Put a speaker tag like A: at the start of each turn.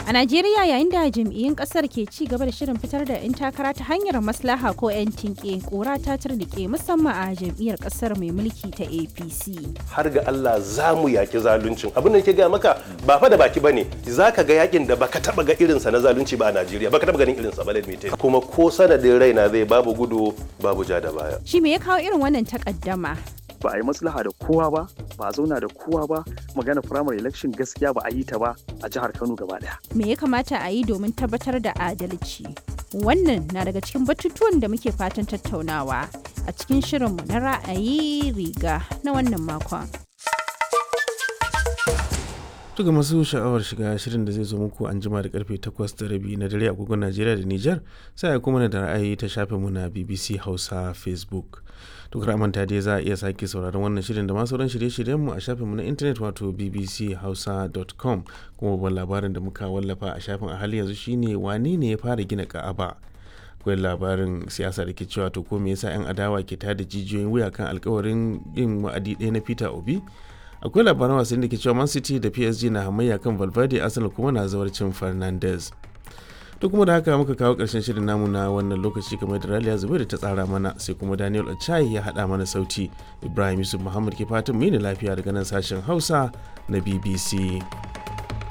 A: A Najeriya yayin da jam'iyyun kasar ke ci gaba da shirin fitar da 'yan takara ta hanyar maslaha ko 'yan tinke kura ta turnike musamman a jam'iyyar kasar mai mulki ta APC.
B: har ga Allah za mu yaki zaluncin abin da ke gaya maka ba fa da baki bane za ka ga yakin da baka taba ga irinsa na zalunci ba a Najeriya baka taba ganin irinsa ba let me tell you. kuma ko sanadin raina zai babu gudu babu ja da baya
A: Shi me ya kawo irin wannan takaddama?
C: ba a yi maslaha da kowa ba ba a zauna da kowa ba magana primary election gaskiya ba a yi ta ba a jihar kano gaba daya
A: Me ya kamata a yi domin tabbatar da adalci? Wannan na daga cikin batutuwan da muke fatan tattaunawa a cikin shirinmu na ra'ayi riga na wannan makon.
D: Tuga masu sha'awar shiga shirin da zai zo muku an jima da karfe 8 da rabi na dare agogon Najeriya da Nijar sai a kuma da ra'ayi ta shafinmu na BBC Hausa Facebook. Duk manta dai za a iya sake sauraron wannan shirin da masu sauran shirye-shiryenmu a shafinmu na intanet wato bbchausa.com kuma babban labarin da muka wallafa a shafin a hali yanzu shine wane ne ya fara gina ka'aba. akwai labarin siyasa da ke cewa to ko me yasa 'yan adawa ke tada jijiyoyin wuya kan alkawarin yin wa'adi ɗaya na Peter Obi akwai labaran wasanni da ke cewa man city da psg na hamayya kan valverde arsenal kuma na zawarcin fernandez to kuma da haka muka kawo karshen shirin namu na wannan lokaci kamar da raliya zubairu ta tsara mana sai kuma daniel achai ya haɗa mana sauti ibrahim yusuf muhammad ke fatan mu ne lafiya daga nan sashen hausa na bbc